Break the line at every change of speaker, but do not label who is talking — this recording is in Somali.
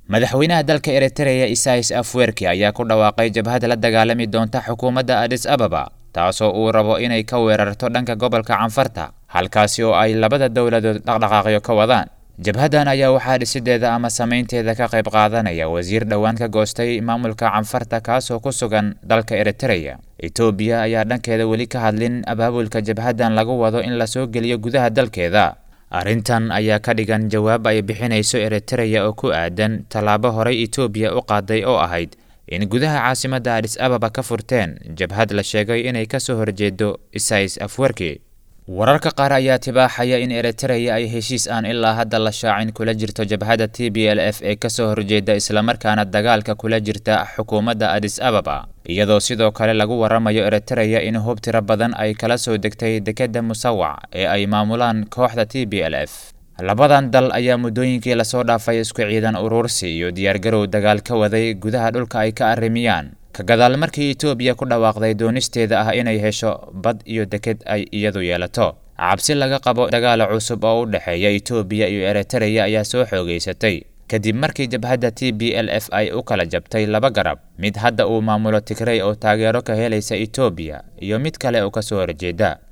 madaxweynaha dalka eritreya isais afwerki ayaa ku dhawaaqay jabhad la dagaalami doonta xukuumadda adis ababa taasoo uu rabo inay ka weerarto dhanka gobolka canfarta halkaasi oo ay labada dowladood dhaqdhaqaaqyo ka wadaan jabhaddan ayaa waxaa dhisideeda ama samaynteeda ka qayb qaadanaya wasiir dhowaan ka goostay maamulka canfarta kaasoo ku sugan dalka eritreya etoobiya ayaa dhankeeda weli ka hadlin abaabulka jabhaddan lagu wado in lasoo geliyo gudaha dalkeeda arrintan ayaa ka dhigan jawaab ay bixinayso eritreya oo ku aadan tallaabo horey etoobiya u qaaday oo ahayd in gudaha caasimadda adis ababa ka furteen jabhad la sheegay inay ka soo horjeedo isais afwerki wararka qaar ayaa tibaaxaya in eritreya ay heshiis aan ilaa hadda la shaacin kula jirto jabhadda t b l f ee kasoo horjeeda islamarkaana dagaalka kula jirta xukuumadda adis ababa iyadoo sidoo kale lagu waramayo eritreya in hub tiro badan ay kala soo degtay dekedda musawac ee ay maamulaan kooxda t b l f labadan dal ayaa muddooyinkii lasoo dhaafay isku ciidan urursi iyo diyaargarow dagaal ka waday gudaha dhulka ay ka arrimiyaan ka gadaal markii etoobiya ku dhawaaqday doonisteeda ah inay hesho bad iyo deked ay iyadu yeelato cabsi laga qabo dagaala cusub oo u dhexeeya etoobiya iyo eritreya ayaa soo xoogeysatay kadib markii jabhadda t b l f ay u kala jabtay laba garab mid hadda uu maamulo tigrey oo taageero ka helaysa etoobiya iyo mid kale oo ka soo horjeeda